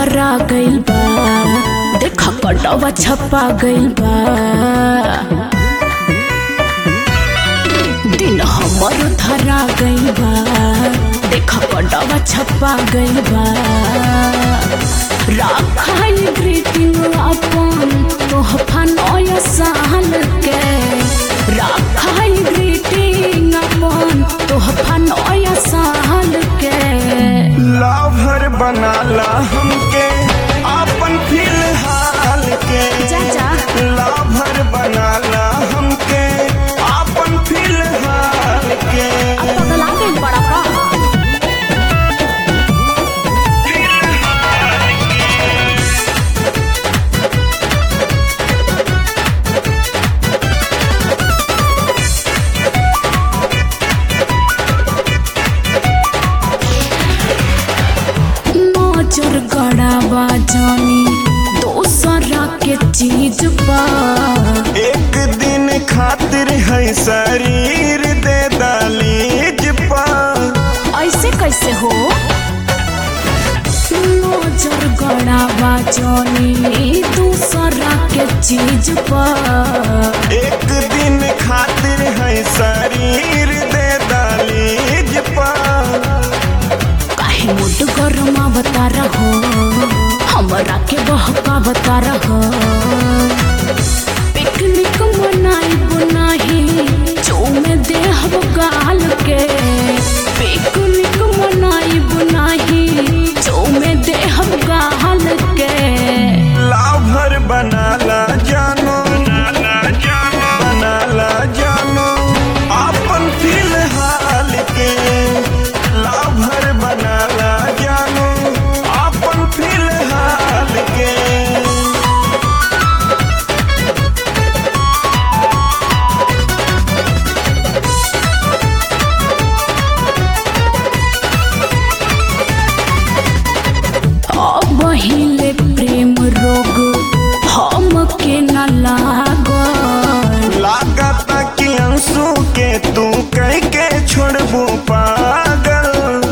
धरा गइल बा देख कटवा छपा गइल बा दिन हमर धरा गइल बा देख कटवा छपा गइल बा राखाई ग्रीटिंग अपन तोहफा नया साल के राखाई ग्रीटिंग अपन तोहफा नया साल के लाभर बनाला हमके आपन फिलहाल के चाचा। लाभर बनाला हमके आपन फिलहाल के अब पगला गइल बड़ा का नजर गड़ावा जानी दोसरा के चीज पा एक दिन खातिर है शरीर दे दालीज पा ऐसे कैसे हो नजर गड़ावा जानी दूसरा के चीज पा एक दिन खातिर है शरीर दे दालीज पा काहे मुड गरमा बता रहो हमरा के बहका बता रहो पिकनिक मनाई बुनाही चूमे देहब गाल के पिकनिक मनाई बुनाही चूमे देहब गाल के लाभर बनाला जानो बनाला जानो आपन फिलहाल के लाभर बनाला जानो आपन फिलहाल के अब हिले प्रेम रोग हम के न लागल लागता कि अंशु के तू कह के छोड़बू पागल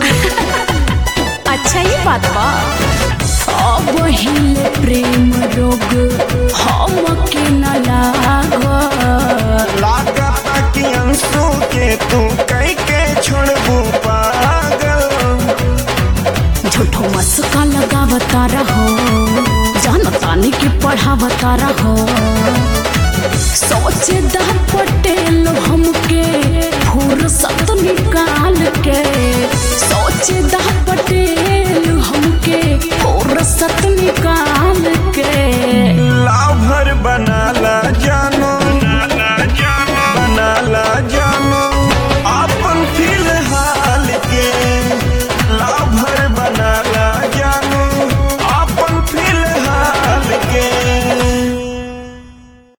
अच्छा ये बात बा अब हिले प्रेम रोग हम के न लागल लागता कि अंशु के तू कह के छोड़बू पागल झूठो मस्का लगावता रहो जानतानी की पढ़ावता रहो सोचे दा पटेल हमके फुर्सत निकाल के सोचे दा पटेल